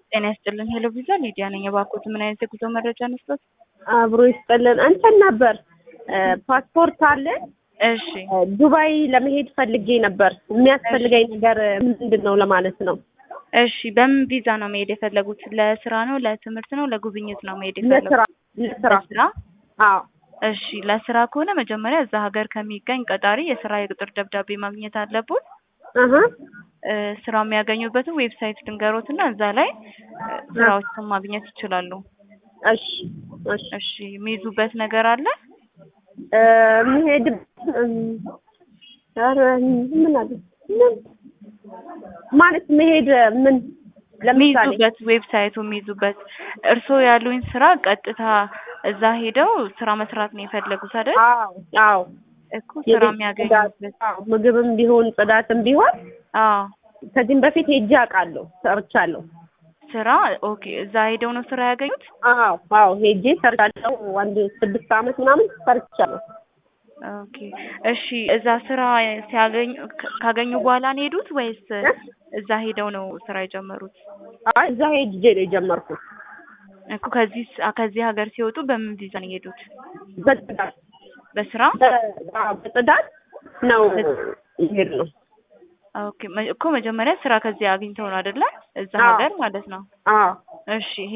ጤና ይስጥልን። ሄሎ ቪዛ ሊዲያ ነኝ። እባክዎት ምን አይነት የጉዞ መረጃ መስጠት? አብሮ ይስጥልን። እንትን ነበር ፓስፖርት አለ። እሺ ዱባይ ለመሄድ ፈልጌ ነበር። የሚያስፈልገኝ ነገር ምንድን ነው ለማለት ነው። እሺ በምን ቪዛ ነው መሄድ የፈለጉት? ለስራ ነው፣ ለትምህርት ነው፣ ለጉብኝት ነው መሄድ የፈለጉት? ለስራ ለስራ። ለስራ። አዎ እሺ ለስራ ከሆነ መጀመሪያ እዛ ሀገር ከሚገኝ ቀጣሪ የስራ የቅጥር ደብዳቤ ማግኘት አለቦት። አሀ እ ስራው የሚያገኙበትን ዌብሳይት ድንገሮት እና እዛ ላይ እ ስራዎችን ማግኘት ይችላሉ። እሺ እሺ እሺ የሚይዙበት ነገር አለ? እ መሄድ ኧረ ምን አለ ምን ማለት መሄድ ምን ለምሳሌ የሚይዙበት ዌብሳይቱ የሚይዙበት እርስዎ ያሉኝ ስራ ቀጥታ እዛ ሄደው ስራ መስራት ነው የፈለጉት አይደል? አዎ አዎ እኮ ስራ የቤት የሚያገኙበት ጽዳት፣ አዎ፣ ምግብም ቢሆን ጽዳትም ቢሆን አዎ ከዚህም በፊት ሄጄ አውቃለሁ፣ ሰርቻለሁ። ስራ ኦኬ። እዛ ሄደው ነው ስራ ያገኙት? አዎ አዎ ሄጄ ሰርቻለሁ። አንድ ስድስት ዓመት ምናምን ሰርቻለሁ። ኦኬ እሺ። እዛ ስራ ሲያገኙ ካ- ካገኙ በኋላ ነው የሄዱት ወይስ እዛ ሄደው ነው ስራ የጀመሩት? አይ እዛ ሄጄ ነው የጀመርኩት። እኮ ከዚህ ስ- ከዚህ ሀገር ሲወጡ በምን ቪዛ ነው የሄዱት? በጽዳት በስራ በ- አዎ፣ በጽዳት ነው ይሄድ ነው። ኦኬ። መ- እኮ መጀመሪያ ስራ ከዚህ አግኝተው ነው አይደለ? እዛ አዎ። ሀገር ማለት ነው። አዎ እሺ